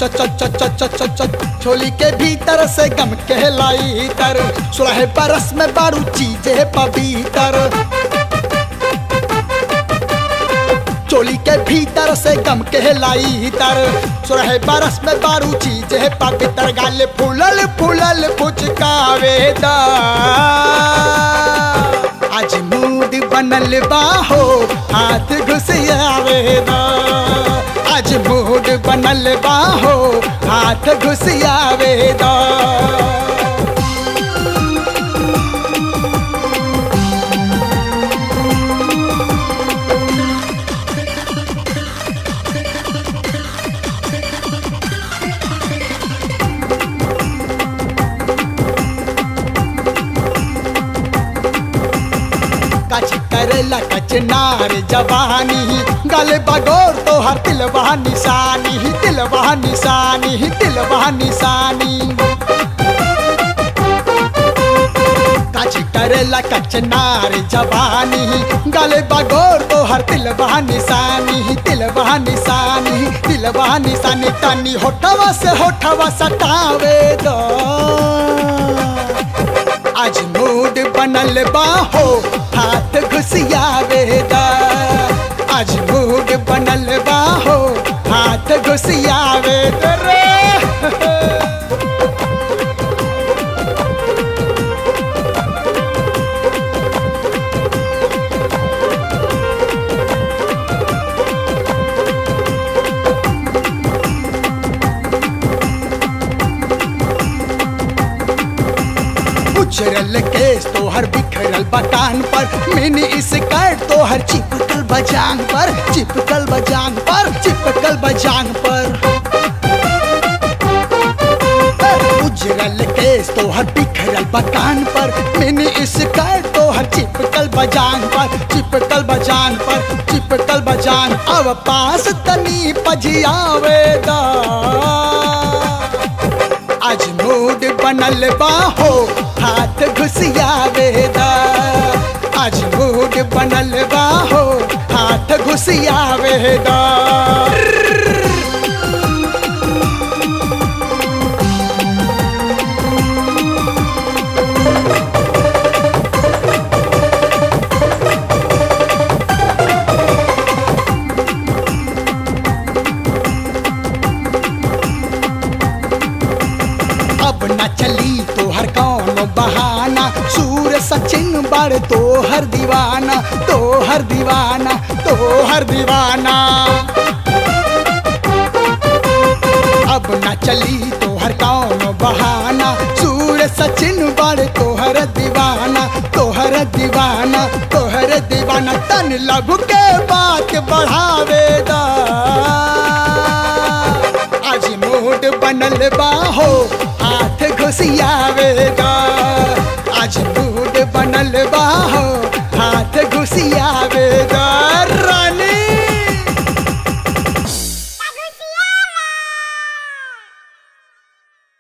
च च च च च च च छोली के भीतर से गम कहलाई तर सुलह बरस में बारू चीजें पवित्र चोली के भीतर से गम कहलाई तर सुरह बरस में बारू चीजें पवित्र गाल फूलल फूलल फुचकावेदा आज मूड बनल बाहो हाथ घुसियावेदा आज मूड बनल बाहो हाथ घुसियावेदा कच करेला कचनार जवानी गल बगोर तो हर तिलवा निशानी तिलवा निशानी तिलवा निशानी कच करेला कचनार जवानी गल बगोर तो हर तिलवा निशानी तिलवा निशानी तिलवा निशानी तनी होठवा से होठवा सटावे दो आज मूड बनल बाहो हाथ घुसियावेदा आज मूड बनल बाहो हाथ घुसियावेद रे उछरल केस तो हर बिखरल बटान पर मिनी स्कर्ट तो हर चिपकल बजांग पर चिपकल बजांग पर चिपकल बजांग पर उजरल केस तो हर बिखरल बटान पर मिनी स्कर्ट तो हर चिपकल बजांग पर चिपकल बजांग पर चिपकल बजांग अब पास तनी पजियावेदा आज मूड बनल बाहो हाथ घुसियावेदा आज मूड बनल बाहो हाथ घुसियावेदा अब न चली तो हर कौन बहाना सूर सचिन बड़ तो हर दीवाना तो हर दीवाना तो हर दीवाना अब न चली तो हर कौन बहाना सूर सचिन बड़ तो हर दीवाना तो हर दीवाना तो हर दीवाना तन लघु के बात बढ़ावेदा आज मूड बनल बाहो हाथ घुसियावेगा आज मूड बनल बाहो हाथ घुसियावेगा